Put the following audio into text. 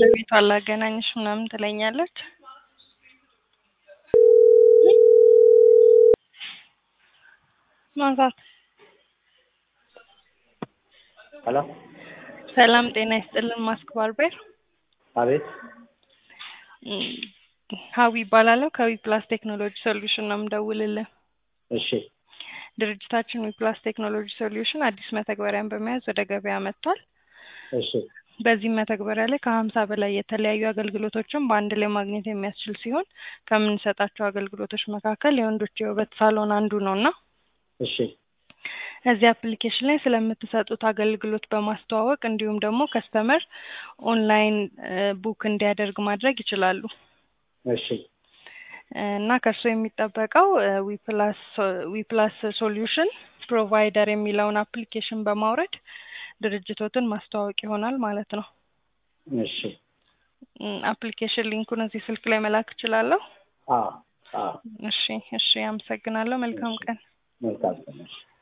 ባለቤቷ ላገናኝሽ ምናምን ትለኛለች። ማንሳት ሄሎ ሰላም ጤና ይስጥልን። ማስክ ባርቤር አቤት እም፣ ሀዊ ይባላለሁ ከዊ ፕላስ ቴክኖሎጂ ሶሉሽን ነው የምደውልልህ። እሺ ድርጅታችን ዊ ፕላስ ቴክኖሎጂ ሶሉሽን አዲስ መተግበሪያን በመያዝ ወደ ገበያ መጥቷል። እሺ በዚህም መተግበሪያ ላይ ከሀምሳ በላይ የተለያዩ አገልግሎቶችን በአንድ ላይ ማግኘት የሚያስችል ሲሆን ከምንሰጣቸው አገልግሎቶች መካከል የወንዶች የውበት ሳሎን አንዱ ነው እና እሺ እዚህ አፕሊኬሽን ላይ ስለምትሰጡት አገልግሎት በማስተዋወቅ እንዲሁም ደግሞ ከስተመር ኦንላይን ቡክ እንዲያደርግ ማድረግ ይችላሉ እሺ እና ከእርሱ የሚጠበቀው ዊፕላስ ዊፕላስ ሶሉሽን ፕሮቫይደር የሚለውን አፕሊኬሽን በማውረድ ድርጅቶትን ማስተዋወቅ ይሆናል ማለት ነው። እሺ አፕሊኬሽን ሊንኩን እዚህ ስልክ ላይ መላክ እችላለሁ? አዎ አዎ እሺ እሺ፣ አመሰግናለሁ። መልካም ቀን። መልካም ቀን እሺ